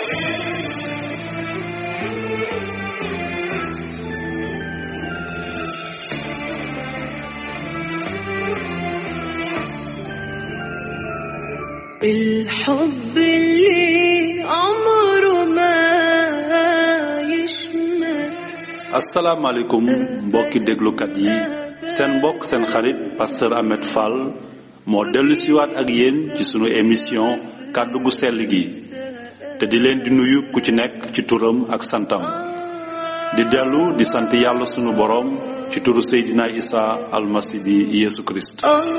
الحب اللي عمره ما يشمت asalaamaaleykum mbokki déglukat yi seen mbokk seen xarit pasteur Ahmed Fall moo dellu siwaat ak yéen ci sunu émission kàddu gu sell gi te di leen di nuyu ku ci nekk ci turam ak santam di dellu di sant yàlla sunu boroom ci turu Seydina Isa almasi bi Yeesu Kirist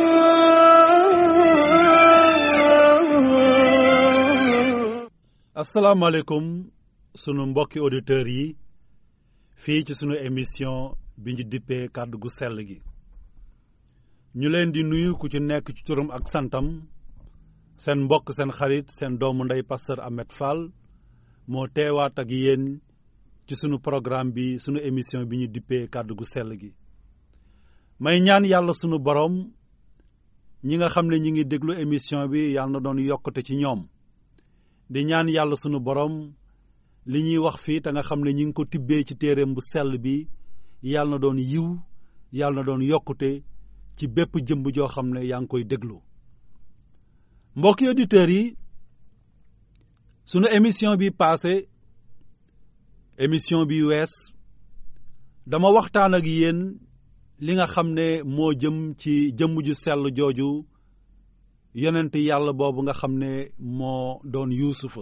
آه asalaamaaleykum sunu mbokki auditeurs yi fii ci sunu émission bi ñu dippee kàddu gu sell gi ñu leen di nuyu ku ci nekk ci turam ak santam seen mbokk seen xarit seen doomu ndey pasteur Ahmed Fall moo teewaat ak yéen ci sunu programme bi sunu émission bi ñu dippee kàddu gu sell gi may ñaan yàlla sunu borom ñi nga xam ne ñi ngi déglu émission bi yàlla na doon yokkute ci ñoom di ñaan yàlla sunu borom li ñuy wax fii te nga xam ne ñi ngi ko tibbee ci téereem bu sell bi yàlla na doon yiw yàlla na doon yokkute ci bépp jëmb joo xam ne yaa ngi koy déglu mbokki auditeurs yi sunu émission bi passé émission bi wees dama waxtaan ak yéen li nga xam ne moo jëm ci jëmm ju sell jooju yonent yàlla boobu nga xam ne moo doon yuusufa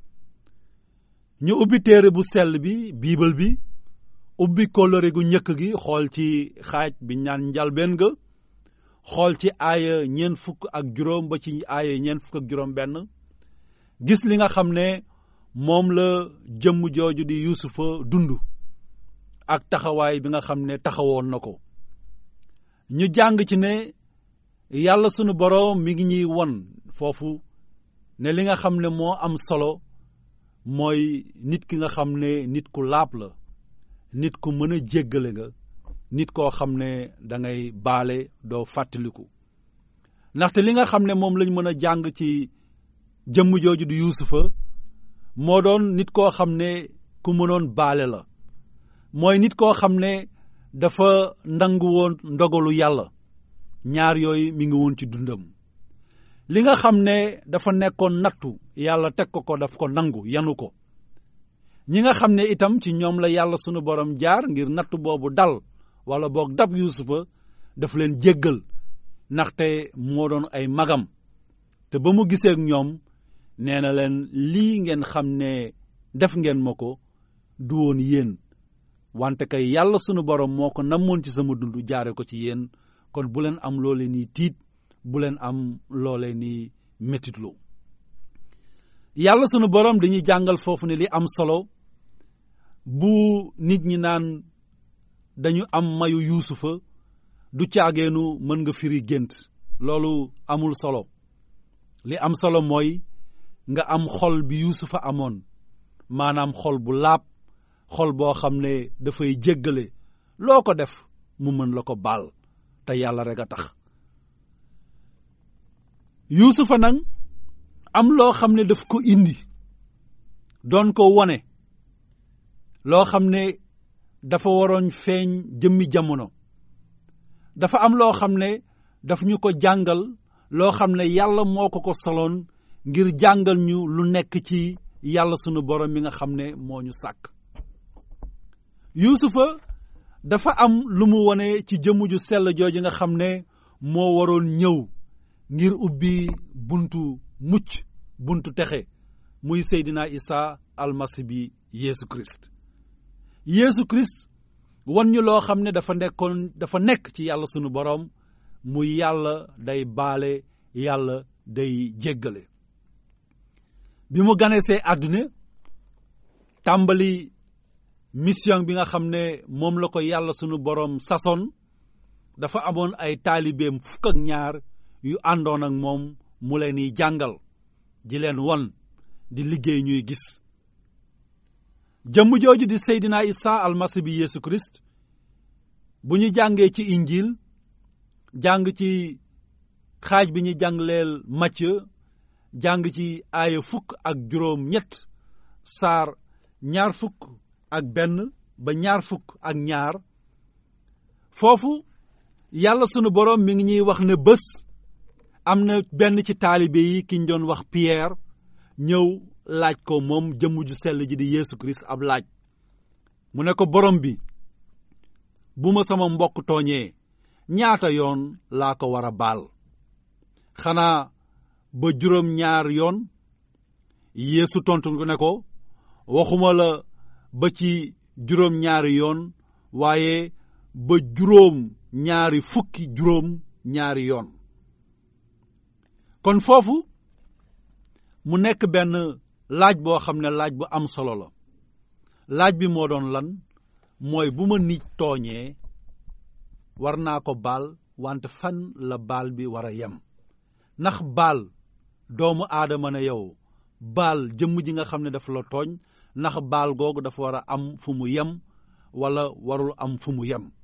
ñu ubbi téere bu sell bi biibal bi ubbi kóllëre gu njëkk gi xool ci xaaj bi ñaan njalbeen ga xool ci aaya ñeent fukk ak juróom ba ci aaya ñeent fukk ak juróom benn gis li nga xam ne moom la jëmm jooju di yuusufa dund ak taxawaay bi nga xam ne taxawoon na ko ñu jàng ci ne yàlla sunu boroom mi ngi ñuy won foofu ne li nga xam ne moo am solo mooy nit ki nga xam ne nit ku laab la nit ku mën a jéggale nga nit koo xam ne da ngay baale doo fàttaliku ndaxte li nga xam ne moom lañ mën a jàng ci jëmm jooju di yuusufa moo doon nit koo xam ne ku mënoon baale la mooy nit koo xam ne dafa nangu woon ndogalu yàlla ñaar yooyu mi ngi woon ci dundam li nga xam ne dafa nekkoon nattu yàlla teg ko ko daf ko nangu yanu ko ñi nga xam ne itam ci ñoom la yàlla sunu borom jaar ngir nattu boobu dal wala boog dab yuusufa daf leen jéggal ndaxte moo doon ay magam te ba mu gisee ak ñoom nee na leen lii ngeen xam ne def ngeen ma ko du woon yéen wante kay yàlla sunu borom moo ko namoon ci sama dund jaare ko ci yéen kon bu leen am loo leen ni tiit bu leen am loo leen ni métitlu yàlla sunu borom dañuy jàngal foofu ne li am solo bu nit ñi naan dañu am mayu yuusufa du caageenu mën nga firi gént loolu amul solo li am solo mooy nga am xol bi yuusufa amoon maanaam xol bu laab xol boo xam ne dafay jéggale loo ko def mu mën la ko baal te yàlla rek a tax yuusufa nag am loo xam ne daf ko indi doon ko wone loo xam ne dafa waroon feeñ jëmmi jamono dafa am loo xam ne daf ñu ko jàngal loo xam ne yàlla moo ko ko soloon ngir jàngal ñu lu nekk ci yàlla sunu borom mi nga xam ne moo ñu sàkk yuusufa dafa am lu mu wone ci jëmm ju sell jooju nga xam ne moo waroon ñëw ngir ubbi buntu mucc buntu texe muy Seydina Isa almasi bi Yeesu Christ Yeesu Christ wan ñu loo xam ne dafa nekkoon dafa nekk ci yàlla sunu boroom muy yàlla day baale yàlla day jéggale bi mu ganesee àdduna tàmbali mission bi nga xam ne moom la ko yàlla sunu boroom sasoon dafa amoon ay taalibeem fukk ak ñaar yu àndoon ak moom mu leen di jàngal di leen won di liggéey ñuy gis jëmm jooju di Seydina Isa almasi bi Yeesu Christ bu ñu jàngee ci injil jàng ci xaaj bi ñu jàngleel Matthieu jàng ci aaya fukk ak juróom ñett saar ñaar fukk ak benn ba ñaar fukk ak ñaar foofu yàlla sunu boroom mi ngi ñuy wax ne bés am na benn ci taalibe yi ki ñu doon wax Pierre ñëw laaj ko moom jëmm ju sell ji di Yeesu Kirist ab laaj mu ne ko borom bi bu ma sama mbokk tooñee ñaata yoon laa ko war a baal xanaa ba juróom ñaar yoon Yeesu tontu ne ko waxuma la ba ci juróom ñaari yoon waaye ba juróom ñaari fukki juróom ñaari yoon kon foofu mu nekk benn laaj boo xam ne laaj bu am solo la laaj bi moo doon lan mooy bu ma nit tooñee war naa ko baal wante fan la baal bi war a yem ndax baal doomu aadama ne yow baal jëmm ji nga xam ne dafa la tooñ ndax baal googu dafa war a am fu mu yem wala warul am fu mu yem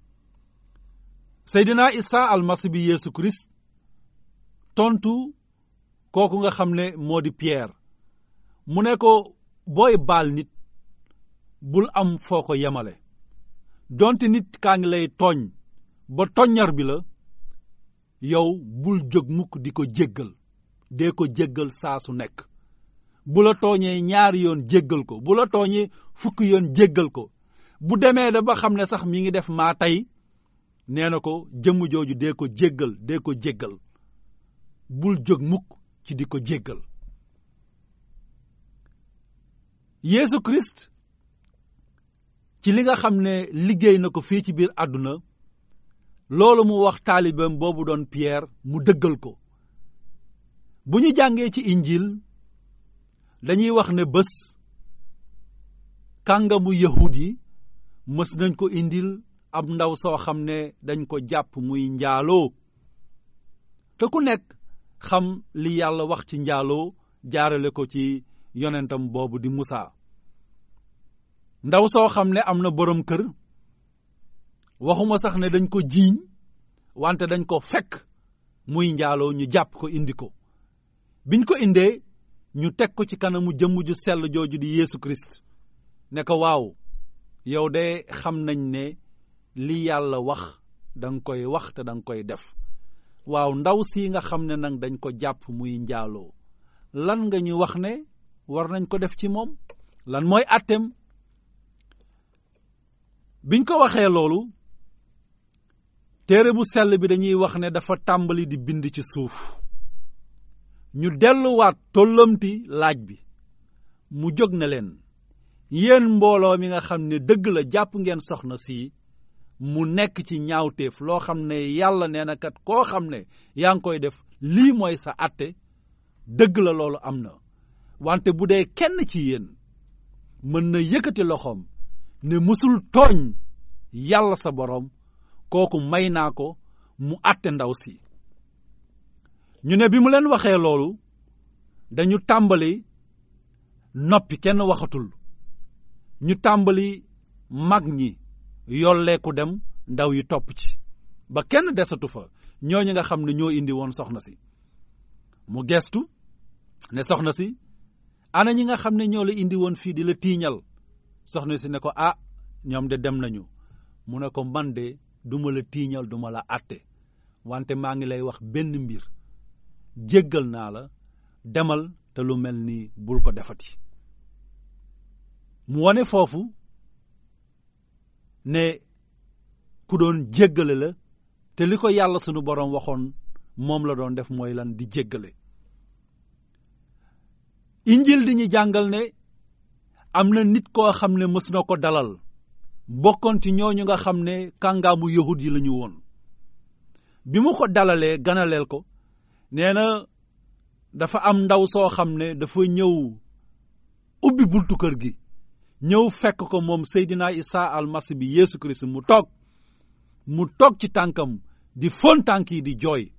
Seydina Isa almasi bi Yeesu Kirist tontu kooku nga xam ne moo di Pierre mu ne ko booy baal nit bul am foo ko yemale donte nit kaa ngi lay tooñ ba toññar bi la yow bul jóg mukk di ko jéggal dee ko jéggal saa su nekk bu la tooñee ñaari yoon jéggal ko bu la tooñee fukki yoon jéggal ko bu demee da ba xam ne sax mi ngi def maa tey nee na ko jëmm jooju dee ko jéggal dee ko jéggal bul jóg mukk ci di ko jéggal Yeesu Kirist ci li nga xam ne liggéey na ko fii ci biir àdduna loolu mu wax taalibeem boobu doon Pierre mu dëggal ko bu ñu jàngee ci injil dañuy wax ne bés kàngamu yahud yi mës nañ ko indil ab ndaw soo xam ne dañ ko jàpp muy njaaloo te ku nekk xam li yàlla wax ci njaaloo jaarale ko ci yonentam boobu di Musaa ndaw soo xam ne am na boroom kër waxuma sax ne dañ ko jiiñ wante dañ ko fekk muy njaaloo ñu jàpp ko indi ko biñ ko indee ñu teg ko ci kanamu jëmm ju sell jooju di Yeesu Kirist ne ko waaw yow de xam nañ ne li yàlla wax danga koy wax te danga koy def waaw ndaw si nga xam ne nag dañ ko jàpp muy njaaloo lan nga ñu wax ne war nañ ko def ci moom lan mooy àtteem biñ ko waxee loolu téere bu sell bi dañuy wax ne dafa tàmbali di bind ci suuf ñu delluwaat tollamti laaj bi mu jóg na leen yéen mbooloo mi nga xam ne dëgg la jàpp ngeen soxna si mu nekk ci ñaawteef loo xam ne yàlla nee na kat koo xam ne yaa ngi koy def lii mooy sa àtte dëgg la loolu am na wante bu dee kenn ci yéen mën na yëkkati loxoom ne musul tooñ yàlla sa boroom kooku may naa ko mu àtte ndaw si ñu ne bi mu leen waxee loolu dañu tàmbali noppi kenn waxatul ñu tàmbali mag ñi yolleeku dem ndaw yi topp ci ba kenn desatu fa ñooñu nga xam ne ñoo indi woon soxna si mu gestu ne soxna si ana ñi nga xam ne ñoo la indi woon fii di la tiiñal soxna si ne ko ah ñoom de dem nañu mu ne ko man de duma la tiiñal duma la àtte wante maa ngi lay wax benn mbir jéggal naa la demal te lu mel ni bul ko defati mu wone foofu ne ku doon jéggale la te li ko yàlla sunu boroom waxoon moom la doon def mooy lan di jéggale injil di ñu jàngal ne am na nit koo xam ne mës na ko dalal bokkoon ci ñooñu nga xam ne kàngaamu yahud yi la ñu woon bi mu ko dalalee ganaleel ko nee na dafa am ndaw soo xam ne dafa ñëw ubbi buntu kër gi ñëw fekk ko moom Seydina Isa almasi bi Yeesu Kirist mu toog mu toog ci tànkam di fon tànk yi di jooy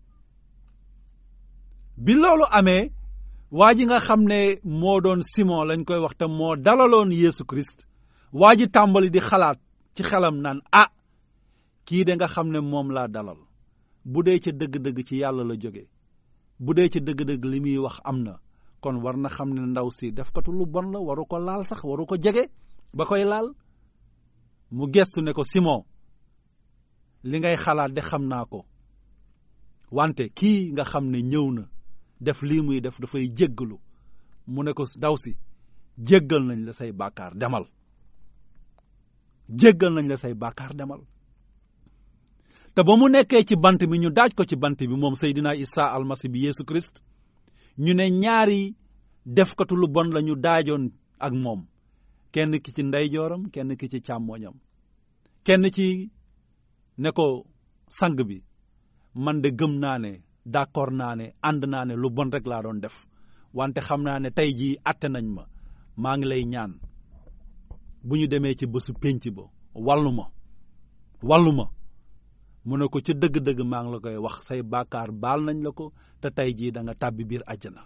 bi loolu amee waa ji nga xam ne moo doon Simon lañ koy wax te moo dalaloon Yeesu Kirist waa ji tàmbali di xalaat ci xelam naan ah kii de nga xam ne moom laa dalal bu dee ca dëgg-dëgg ci yàlla la jóge bu dee ca dëgg-dëgg li muy wax am na kon war na xam ne ndaw si def katu lu bon la waru ko laal sax waru ko jege ba koy laal mu gestu ne ko Simon li ngay xalaat de xam naa ko wante kii nga xam ne ñëw na def lii muy def dafay jéggalu mu ne ko ndaw si jéggal nañ la say bàkkaar demal jéggal nañ la say bàkkaar demal te ba mu nekkee ci bant bi ñu daaj ko ci bant bi moom Seydina Isa almasi bi Yeesu Christ ñu ne ñaari defkatu lu bon la ñu daajoon ak moom kenn ki ci ndeyjooram kenn ki ci càmmooñam kenn ci ne ko sang bi man de gëm naa ne d'accord naa ne ànd naa ne lu bon rek laa doon def wante xam naa ne tey jii atte nañ ma maa ngi lay ñaan bu ñu demee ci bésu pénc ba wàllu ma wàllu ma mu ne ko ca dëgg-dëgg maa ngi la koy wax say bàkkaar baal nañ la ko te tey jii da nga tàbbi biir àjjana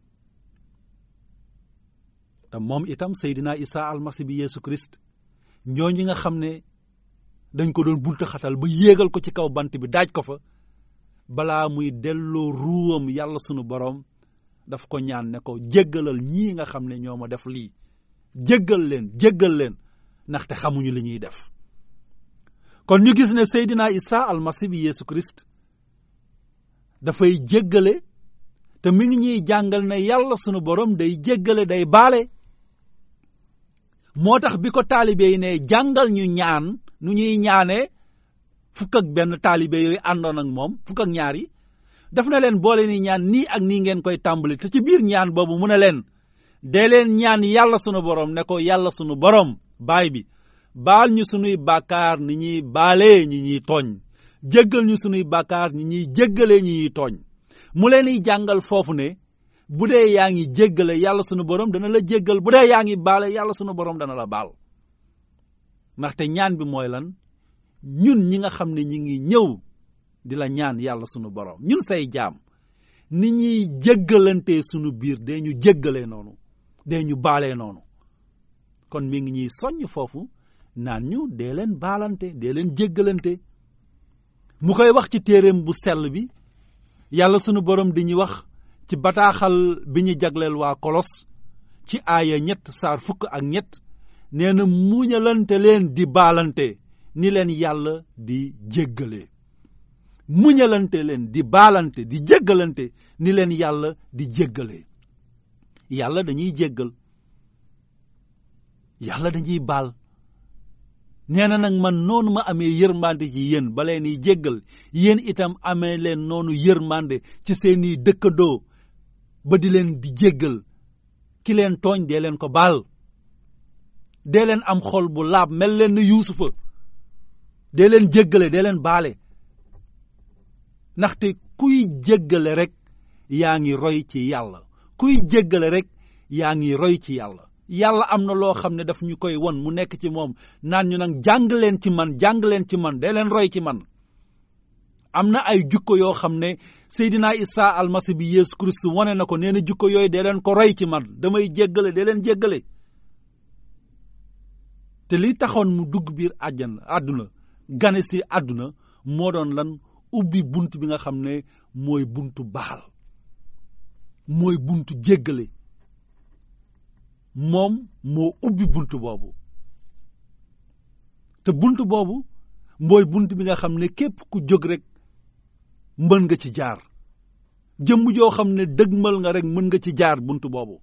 te moom itam Seydina Isa almasi bi Yeesu Christ ñooñu nga xam ne dañ ko doon buntu xatal ba yéegal ko ci kaw bant bi daaj ko fa balaa muy delloo ruwam yàlla sunu borom daf ko ñaan ne ko jéggalal ñii nga xam ne ñoo ma def lii jéggal leen jéggal leen ndaxte xamuñu li ñuy def kon ñu gis ne Seydina Isa almasi bi Yeesu Christ dafay jéggale te mi ngi ñuy jàngal ne yàlla sunu borom day jéggale day baale moo tax bi ko taalibe yi ne jàngal ñu ñaan nu ñuy ñaanee fukk ak benn taalibe yooyu àndoon ak moom fukk ak ñaar yi daf na leen boole ni ñaan nii ak nii ngeen koy tàmbali te ci biir ñaan boobu mu ne leen dee leen ñaan yàlla sunu borom ne ko yàlla sunu borom baay bi baal ñu sunuy bàkkaar ni ñuy baalee ñi ñuy tooñ jéggal ñu sunuy bàkkaar ñi ñuy jéggalee ñi ñuy tooñ mu leen di jàngal foofu ne bu dee yaa ngi jéggale yàlla sunu borom dana la jéggal bu dee yaa ngi baale yàlla sunu borom dana la baal ndaxte ñaan bi mooy lan ñun ñi nga xam ne ñi ngi ñëw di la ñaan yàlla sunu borom ñun say jaam ni ñuy jéggalante sunu biir dee ñu jéggalee noonu dee ñu baalee noonu kon mi ngi ñuy soññ foofu naan ñu dee leen baalante dee leen jéggalante mu koy wax ci téeréem bu sell bi yàlla sunu borom di ñu wax ci bataaxal bi ñu jagleel waa kolos ci aaya ñett saar fukk ak ñett nee na muñalante leen di baalante ni leen yàlla di jéggalee muñalante leen di baalante di jéggalante ni leen yàlla di jéggalee yàlla dañuy jéggal yàlla dañuy baal nee na nag man noonu ma amee yërmande ci yéen ba leen di jéggal yéen itam amee leen noonu yërmande ci seeni dëkkandoo ba di leen di jéggal ki leen tooñ dee leen ko baal dee leen am xol bu laab mel leen ni yuusufa dee leen jéggale dee leen baale ndaxte kuy jéggale rek yaa ngi roy ci yàlla kuy jéggale rek yaa ngi roy ci yàlla yàlla am na loo xam ne daf ñu koy won mu nekk ci moom naan ñu nag jàng leen ci man jàng leen ci man dee leen roy ci man am na ay jukko yoo xam ne Seydina Isa almasi bi Yeesu Christ wane na ko nee na jukko yooyu dee leen ko roy ci man damay jéggale dee leen jéggale te li taxoon mu dugg biir àjjana àdduna gane si àdduna moo doon lan ubbi bunt bi nga xam ne mooy buntu baal mooy buntu jéggale moom moo ubbi bunt boobu te bunt boobu mooy bunt bi nga xam ne képp ku jóg rek mën nga ci jaar jëmm joo xam ne dëgmal nga rek mën nga ci jaar bunt boobu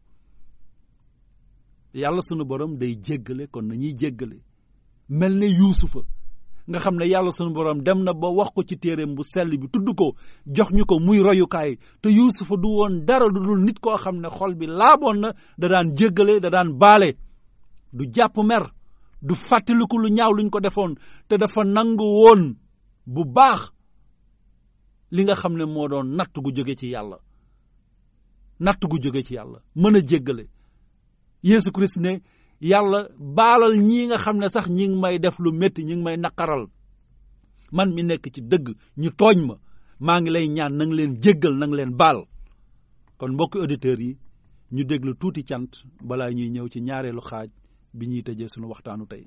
yàlla sunu borom day jéggale kon nañuy jéggale mel ne yuusufa nga xam ne yàlla sunu borom dem na ba wax ko ci téereem bu sell bi tudd ko jox ñu ko muy royukaay te yuusufa du woon dara lu dul nit koo xam ne xol bi laaboon na da daan jéggale da daan baale du jàpp mer du fàttaliku lu ñaaw luñ ko defoon te dafa nangu woon bu baax li nga xam ne moo doon natt gu jóge ci yàlla natt gu jóge ci yàlla mën a jéggale Yeesu Christ ne yàlla baalal ñii nga xam ne sax ñi ngi may def lu métti ñi ngi may naqaral man mi nekk ci dëgg ñu tooñ ma maa ngi lay ñaan nang leen jéggal nang leen baal kon mbokki auditeurs yi ñu déglu tuuti cant balaa ñuy ñëw ci ñaareelu xaaj bi ñuy tëjee sunu waxtaanu tey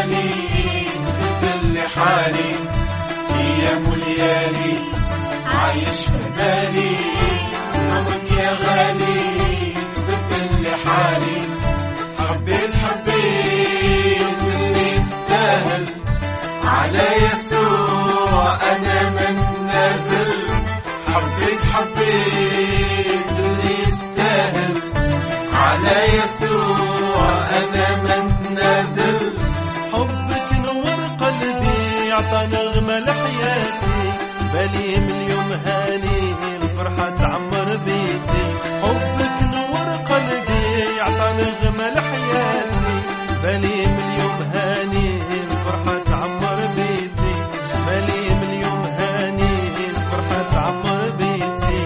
غالي تبدل لي حالي ايام وليالي عايش في بالي عمرك يا غالي تبدل لي حالي حبيت حبيت اللي يستاهل على يسوع انا من نازل حبيت حبيت اللي يستاهل على يسوع انا من نازل حبك نور قلبي عطى نغمة لحياتي بالي من يوم هاني الفرحة تعمر بيتي حبك نور قلبي عطى نغمة لحياتي بالي من يوم هاني الفرحة تعمر بيتي بالي من يوم هاني الفرحة تعمر بيتي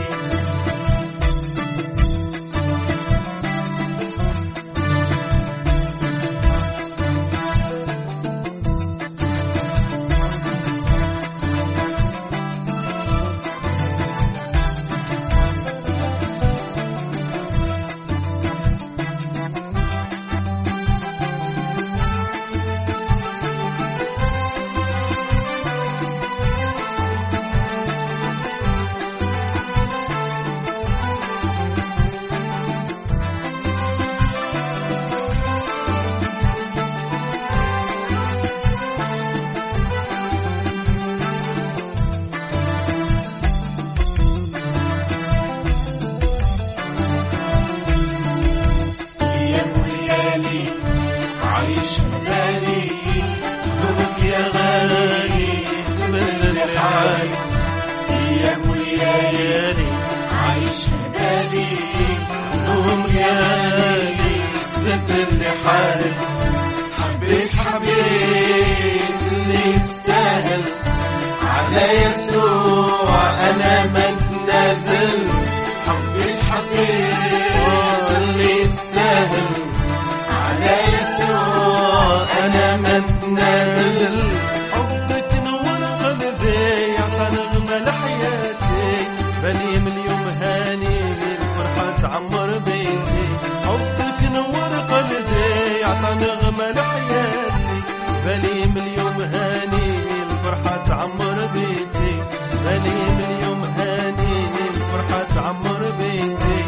ايام وليالي عايش في بالي حبك يا غالي تبدل لي حالي ايام وليالي عايش في بالي هموم يا غالي تبدل لي حالي حبيت حبيت اللي يستاهل على يسوع انا من نازل حبيت حبيت اللي يستاهل على يسوع انا من نازل حبك نور قلبي عطى نغمة لحياتي بالي من يوم هاني الفرحة تعمر بيتي حبك نور قلبي عطى نغمة لحياتي بالي من يوم هاني الفرحة تعمر بيتي بالي من يوم هاني الفرحة تعمر بيتي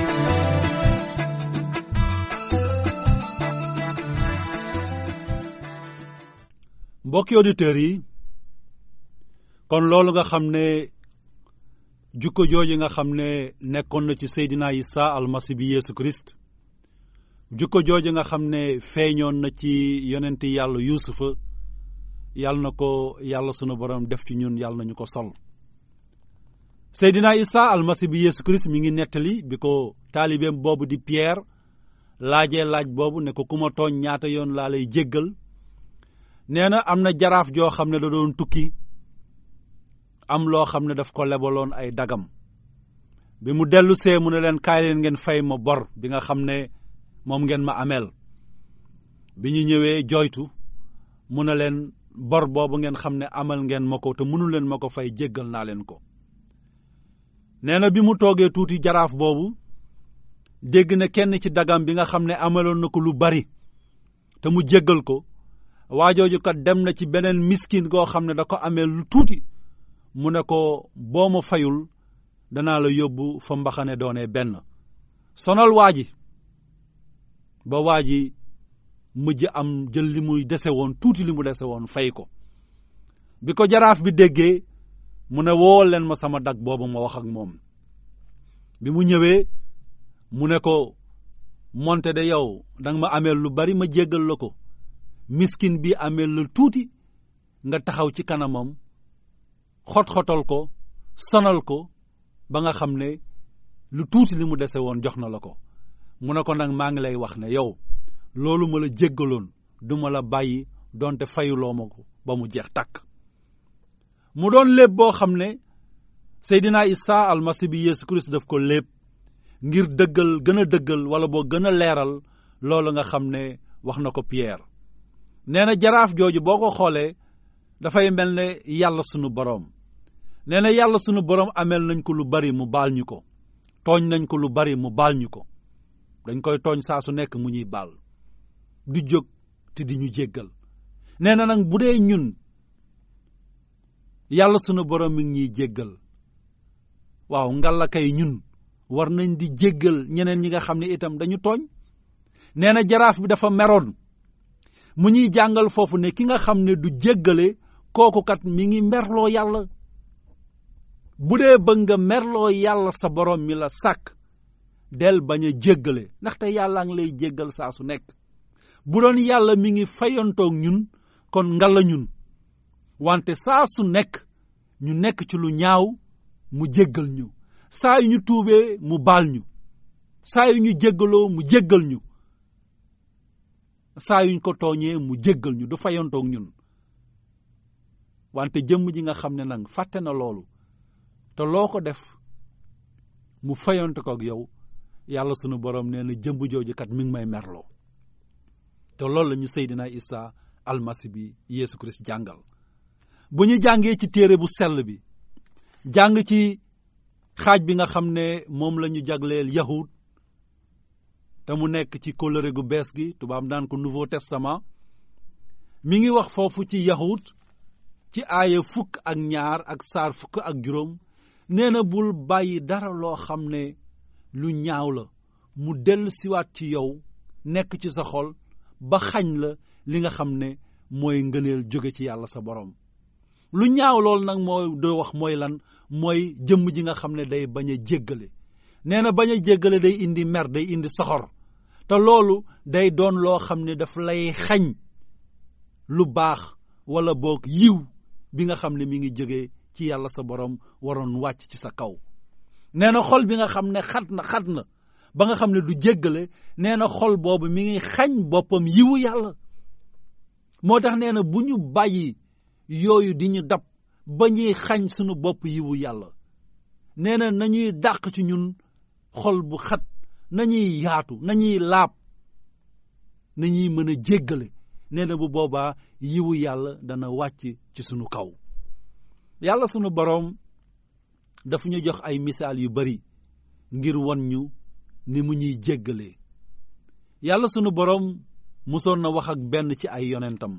mbokki auditeurs yi kon loolu nga xam ne jukko jooju nga xam ne nekkoon na ci Seydina Isa almasi bi Yeesu Christ jukko jooju nga xam ne feeñoon na ci yonenti yàlla Yuusufa yàlla na ko yàlla sunu borom def ci ñun yàlla nañu ko sol Seydina Isa almasi bi Yeesu Christ mi ngi nettali bi ko taalibeem boobu di Pierre laajee laaj boobu ne ko ku ma tooñ ñaata yoon laa lay jéggal nee na am na jaraaf joo xam ne da doon tukki am loo xam ne daf ko lebaloon ay dagam bi mu dellu see mu ne leen kaay leen ngeen fay ma bor bi nga xam ne moom ngeen ma ameel bi ñu ñëwee joytu mu ne leen bor boobu ngeen xam ne amal ngeen ma ko te mënu leen ma ko fay jéggal naa leen ko nee na bi mu toogee tuuti jaraaf boobu dégg na kenn ci dagam bi nga xam ne amaloon na ko lu bari te mu jéggal ko waajooju kat dem na ci beneen miskin goo xam ne da ko amee lu tuuti mu ne ko boo ma fayul danaa la yóbbu fa mbaxane doone benn sonal waa ji ba waa ji mujj am jël li muy dese woon tuuti li mu dese woon fay ko bi ko jaraaf bi déggee mu ne woowal leen ma sama dag boobu ma wax ak moom bi mu ñëwee mu ne ko monte de yow danga ma ameel lu bari ma jéggal la ko miskin bi ameel la tuuti nga taxaw ci kanamam xot-xotal ko sonal ko ba nga xam ne lu tuuti li mu dese woon jox na la ko mu ne ko nag maa ngi lay wax ne yow loolu ma la jéggaloon du ma la bàyyi donte fayuloo ma ko ba mu jeex tàkk mu doon léeb boo xam ne Seydina Isa almasi bi Yeesu Christ daf ko léeb ngir dëggal gën a dëggal wala boo gën a leeral loolu nga xam ne wax na ko Pierre nee na jaraaf jooju boo ko xoolee dafay mel ne yàlla sunu boroom nee na yàlla sunu boroom ameel nañ ko lu bari mu baal ñu ko tooñ nañ ko lu bari mu baal ñu ko dañ koy tooñ saa su nekk mu ñuy baal du jóg te di ñu jéggal nee na nag bu dee ñun yàlla sunu borom mi ngi ñuy jéggal waaw ngalla kay ñun war nañ di jéggal ñeneen ñi nga xam ne itam dañu tooñ nee na jaraaf bi dafa meroon mu ñuy jàngal foofu ne ki nga xam ne du jéggale kooku kat mi ngi merloo yàlla bu dee bëgg nga merloo yàlla sa borom mi la sàkk del bañ a jéggale ndaxte yàlla ngi lay jéggal saa su nekk bu doon yàlla mi ngi fayantoog ñun kon ngalla ñun wante saa su nekk ñu nekk ci lu ñaaw mu jéggal ñu saa yu ñu tuubee mu baal ñu saa yu ñu jéggaloo mu jéggal ñu saa yuñ ko tooñee mu jéggal ñu du fayantoog ñun wante jëmm ji nga xam ne nag fàtte na loolu te loo ko def mu fayante ko ak yow yàlla sunu borom nee na jëmb jooju kat mi ngi may merloo te loolu la ñu Seydina Isa almasi bi Yeesu Christ jàngal bu ñu jàngee ci téere bu sell bi jàng ci xaaj bi nga xam ne moom la ñu jagleel yahud te mu nekk ci kóllëre gu bees gi tubaab naan ko nouveau testament mi ngi wax foofu ci yahud ci aaya fukk ak ñaar ak saar fukk ak juróom nee na bul bàyyi dara loo xam ne lu ñaaw la mu dellu siwaat ci yow nekk ci sa xol ba xañ la li nga xam ne mooy ngëneel jóge ci yàlla sa borom lu ñaaw loolu nag mooy doo wax mooy lan mooy jëmm ji nga xam ne day bañ a jéggale nee na bañ a jéggale day indi mer day indi soxor te loolu day doon loo xam ne daf lay xañ lu baax wala boog yiw bi nga xam ne mi ngi jóge ci yàlla sa borom waroon wàcc ci sa kaw nee na xol bi nga xam ne xat na xat na ba nga xam ne du jéggale nee na xol boobu mi ngi xañ boppam yiwu yàlla moo tax nee na bu ñu bàyyi yooyu di ñu dab ba ñuy xañ sunu bopp yiwu yàlla nee na nañuy dàq ci ñun xol bu xat nañuy yaatu nañuy laab nañuy mën a jéggale nee na bu boobaa yiwu yàlla dana wàcc ci sunu kaw yàlla sunu boroom dafa ñu jox ay misaal yu bari ngir won ñu ni mu ñuy jéggalee yàlla sunu boroom musoon na wax ak benn ci ay yonentam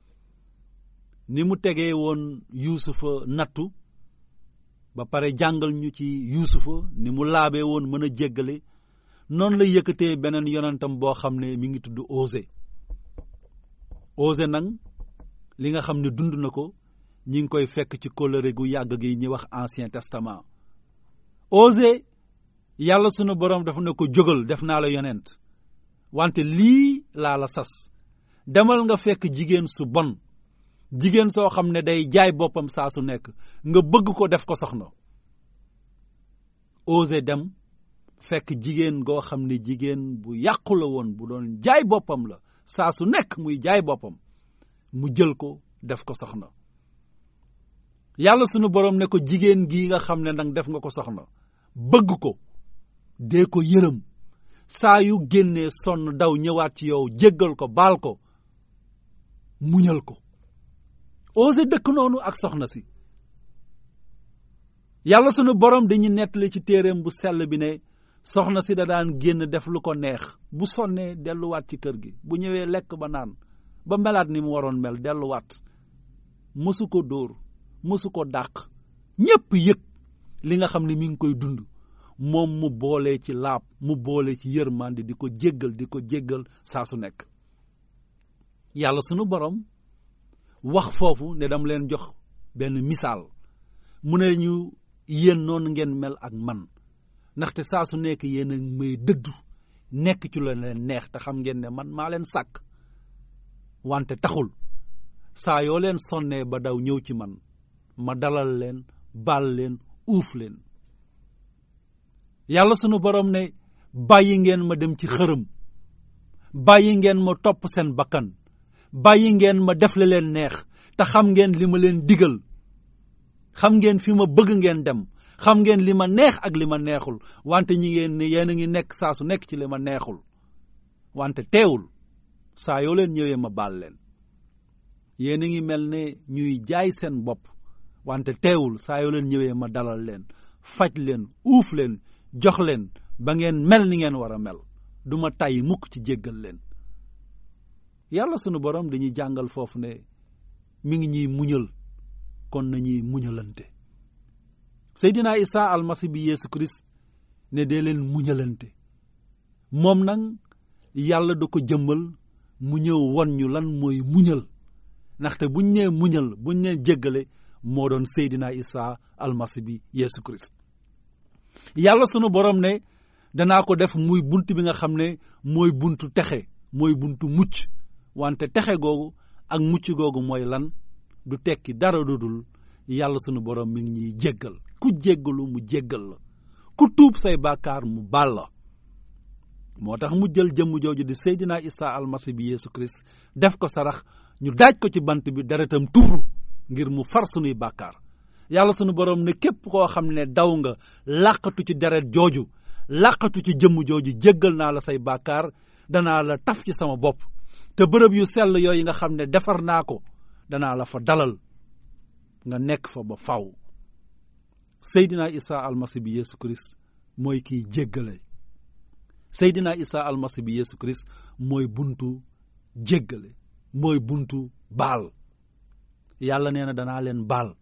ni mu tegee woon yuusufa nattu ba pare jàngal ñu ci yuusufa ni mu laabee woon mën a jéggale noonu la yëkkatee beneen yonentam boo xam ne mi ngi tudd Osé Osé nag li nga xam ne dund na ko ñi ngi koy fekk ci kóllëre gu yàgg gi ñuy wax ancien testament Osé yàlla sunu borom dafa ne ko jógal def naa la yonent wante lii laa la sas demal nga fekk jigéen su bon jigéen soo xam ne day jaay boppam saa su nekk nga bëgg ko def ko soxna Osé dem fekk jigéen goo xam ne jigéen bu yàqu la woon bu doon jaay boppam la saa su nekk muy jaay boppam mu jël ko def ko soxna yàlla sunu borom ne ko jigéen gii nga xam ne nag def nga ko soxna bëgg ko dee ko yërëm saa yu génnee sonn daw ñëwaat ci yow jéggal ko baal ko muñal ko Osé dëkk noonu ak soxna si yàlla sunu borom dañu nettali ci téereem bu sell bi ne soxna si da daan génn def lu ko neex bu sonnee delluwaat ci kër gi bu ñëwee lekk ba naan ba melaat ni mu waroon mel delluwaat mësu ko dóor mësu ko dàq ñépp yëg li nga xam ne mi ngi koy dund moom mu boole ci laab mu boole ci yërmande di ko jéggal di ko jéggal saa su nekk yàlla sunu borom wax foofu ne dama leen jox benn misaal mu ne ñu yéen noonu ngeen mel ak man ndaxte saa su nekk yéen a may dëddu nekk ci la leen neex te xam ngeen ne man maa leen sàkk wante taxul saa yoo leen sonnee ba daw ñëw ci man ma dalal leen baal leen uuf leen yàlla sunu borom ne bàyyi ngeen ma dem ci xërëm bàyyi ngeen ma topp seen bakkan bàyyi ngeen ma def la leen neex te xam ngeen li ma leen digal xam ngeen fi ma bëgg ngeen dem xam ngeen li ma neex ak li ma neexul wante ñi ngeen ne yéen a ngi nekk saa su nekk ci li ma neexul wante teewul saa yoo leen ñëwee ma baal leen yéen a ngi mel ne ñuy jaay seen bopp wante teewul saa yoo leen ñëwee ma dalal leen faj leen uuf leen jox leen ba ngeen mel ni ngeen war a mel du ma tàyyi mukk ci jéggal leen yàlla sunu borom dañuy jàngal foofu ne mi ngi ñuy muñal kon nañuy muñalante Seydina Isa almasi bi Yeesu Christ ne dee leen muñalante moom nag yàlla da ko jëmmal mu ñëw won ñu lan mooy muñal ndaxte buñ nee muñal buñ nee jéggale moo doon Seydina Isa almasi bi Yeesu Christ yàlla sunu borom ne danaa ko def muy bunt bi nga xam ne mooy buntu texe mooy buntu mucc wante texe googu ak mucc googu mooy lan du tekki dara du dul yàlla sunu borom mi ngi ñuy jéggal ku jéggalu mu jéggal la ku tuub say bàkkaar mu baal la moo tax mu jël jëmm jooju di Seydina Isa almasi bi Yeesu Christ def ko sarax ñu daaj ko ci bant bi deretam tuuru ngir mu far sunuy bàkkaar yàlla sunu borom ne képp koo xam ne daw nga làqatu ci deret jooju làqatu ci jëmm jooju jéggal naa la say bàkkaar danaa la taf ci sama bopp te bërëb yu sell yooyu nga xam ne defar naa ko danaa la fa dalal nga nekk fa ba faw Seydina Isa almasi bi Yeesu Christ mooy kiy jéggale Seydina Isa almasi bi Yeesu Christ mooy buntu jéggale mooy buntu baal yàlla nee na danaa leen baal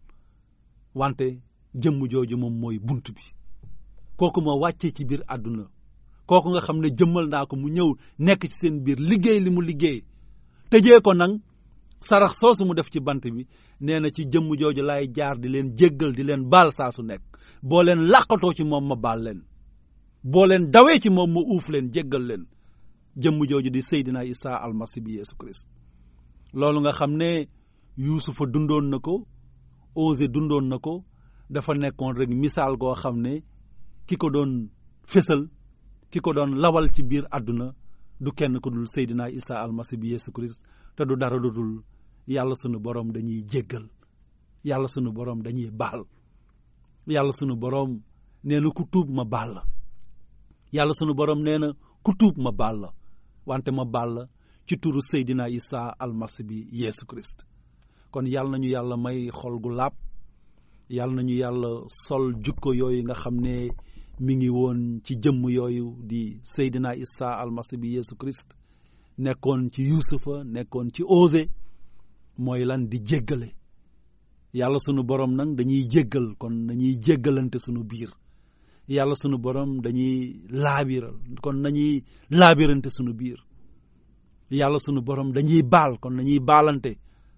wante jëmm jooju moom mooy bunt bi kooku ma wàccee ci biir àdduna kooku nga xam ne jëmmal naa ko mu ñëw nekk ci seen biir liggéey li mu liggéey tëjee ko nag sarax soosu mu def ci bant bi nee na ci jëmm jooju laay jaar di leen jéggal di leen baal saa su nekk boo leen làqatoo ci moom ma baal leen boo leen dawee ci moom ma uuf leen jéggal leen jëmm jooju di Seydina Isa almasi bi Yeesu Christ loolu nga xam ne Yuusufa dundoon na ko Osé dundoon na ko dafa nekkoon rek misaal goo xam ne ki ko doon fésal ki ko doon lawal ci biir àdduna du kenn ko dul Seydina Isa almasi bi Yeesu Christ te du dara lu dul yàlla sunu borom dañuy jéggal yàlla sunu borom dañuy baal yàlla sunu borom nee na ku tuub ma baal la yàlla sunu borom nee na ku tuub ma baal la wante ma baal la ci turu Seydina Isa almasi bi Yeesu Christ kon yàlla nañu yàlla may xol gu laab yàlla nañu yàlla sol jukko yooyu nga xam ne mi ngi woon ci jëmm yooyu di Seydina Isa almasi bi Yeesu Christ nekkoon ci Yuusufa nekkoon ci Osé mooy lan di jéggale yàlla sunu borom nag dañuy jéggal kon dañuy jéggalante sunu biir yàlla sunu borom dañuy laabiral kon nañuy laabirante sunu biir yàlla sunu borom dañuy baal kon dañuy baalante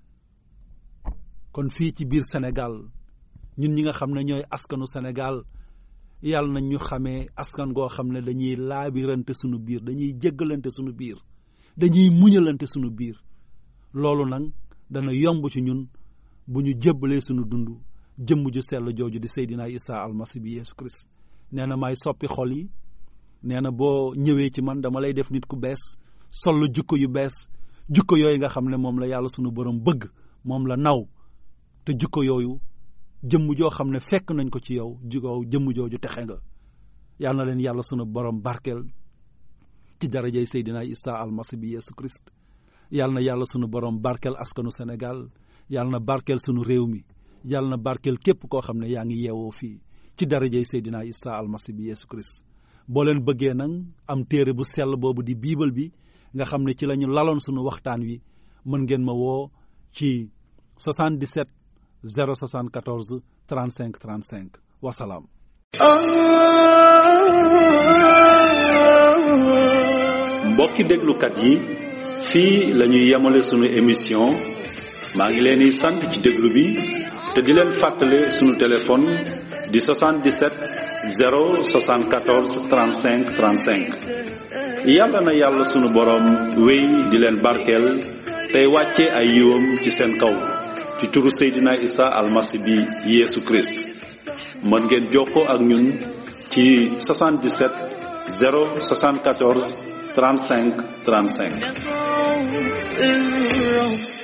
kon fii ci biir Sénégal ñun ñi nga xam ne ñooy askanu Sénégal yàlla nañ ñu xamee askan goo xam ne dañuy laabirante sunu biir dañuy jéggalante sunu biir dañuy muñalante sunu biir loolu nag dana yomb ci ñun bu ñu jébbalee sunu dund jëmm ju sell jooju di Seydina Isa almasi bi Yeesu Christ nee na maay soppi xol yi nee na boo ñëwee ci man dama lay def nit ku bees sol la jukko yu bees jukko yooyu nga xam ne moom la yàlla sunu borom bëgg moom la naw te jukko yooyu jëmm joo xam ne fekk nañ ko ci yow jukko jëmm jooju texe nga yal na leen yàlla sunu borom barkeel ci darajay Seydina Isa almasi bi Yeesu Christ yal na yàlla sunu borom barkeel askanu Sénégal yal na barkeel sunu réew mi yal na barkeel képp koo xam ne yaa ngi yeewoo fii ci darajay Seydina Isa almasi bi Yeesu Christ boo leen bëggee nag am téere bu sell boobu di biibal bi nga xam ne ci la ñu laloon sunu waxtaan wi mën ngeen ma woo ci 77 074 35 35 wasalaam. mbokki déglukat yi fii la ñuy yemale sunu émission maa ngi leen di sant ci déglu bi te di leen fàttale sunu téléphone di 77 074 35 35 yàlla na yàlla sunu boroom wéy di leen barkeel tey wàcce ay yiwam ci seen kaw ci turu Seydina Isa almasi bi Yeesu Christ mën ngeen jokkoo ak ñun ci 77 074 35 35 الروح